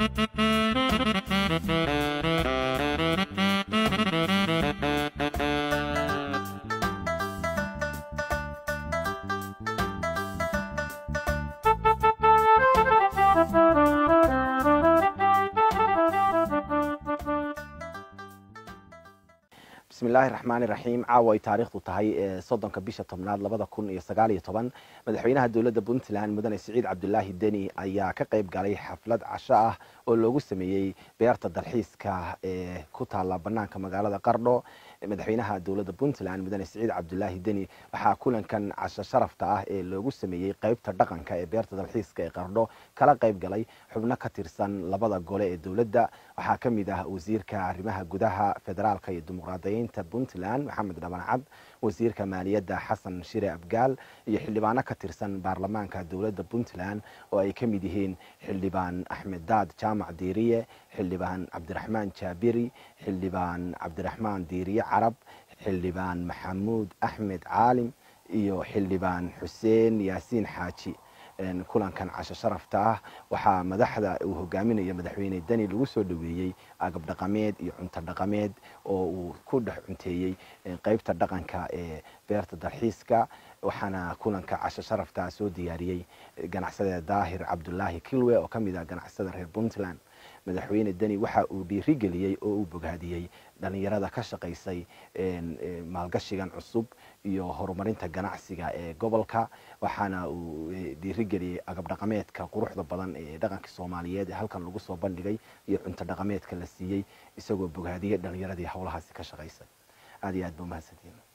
bismillahi raxmaani raxiim caawa ay taariikhdu tahay soddonka bisha tobnaad labada kun iyo sagaal iyo toban madaxweynaha dowladda puntland mudane siciid cabdulaahi deni ayaa ka qayb galay xaflad casho ah oo loogu sameeyey beerta dalxiiska ee ku taala banaanka magaalada qardho madaxweynaha dowladda puntland mudane siciid cabdulaahi deni waxaa kulankan casho sharafta ah ee loogu sameeyey qeybta dhaqanka ee beerta dalxiiska ee qardho kala qayb galay xubno ka tirsan labada gole ee dowladda waxaa ka mid ah wasiirka arrimaha gudaha federaalka iyo dimuqraadiyiinta puntland maxamed dhabancad wasiirka maaliyadda xasan shire abgaal iyo xildhibaano ka tirsan baarlamaanka dowladda puntland oo ay ka mid yihiin xildhibaan axmed daad jaamac diiriye xildhibaan cabdiraxmaan jaabiri xildhibaan cabdiraxmaan diiriye carab xildhibaan maxamuud axmed caalim iyo xildhibaan xuseen yaasiin xaaji kulankan casho sharafta ah waxaa madaxda uu hogaaminayo madaxweyne deni lagu soo dhaweeyey agab dhaqameed iyo cunto dhaqameed oo uu ku dhex cunteeyey qeybta dhaqanka ee beerta dalxiiska waxaana kulanka casho sharafta soo diyaariyey ganacsada daahir cabdulaahi kilwe oo kamid ah ganacsada reer puntland madaxweyne deni waxa uu dhiirigeliyey oo uu bogaadiyey dhalinyarada ka shaqaysay maalgashigan cusub iyo horumarinta ganacsiga ee gobolka waxaana uu dhiirigeliyey agab dhaqameedka quruxda badan ee dhaqanka soomaaliyeed ee halkan lagu soo bandhigay iyo cunto dhaqameedka la siiyey isagoo bogaadiyey dhalinyaradii howlahaasi ka shaqaysay aad iyo aad ba umahadsantiin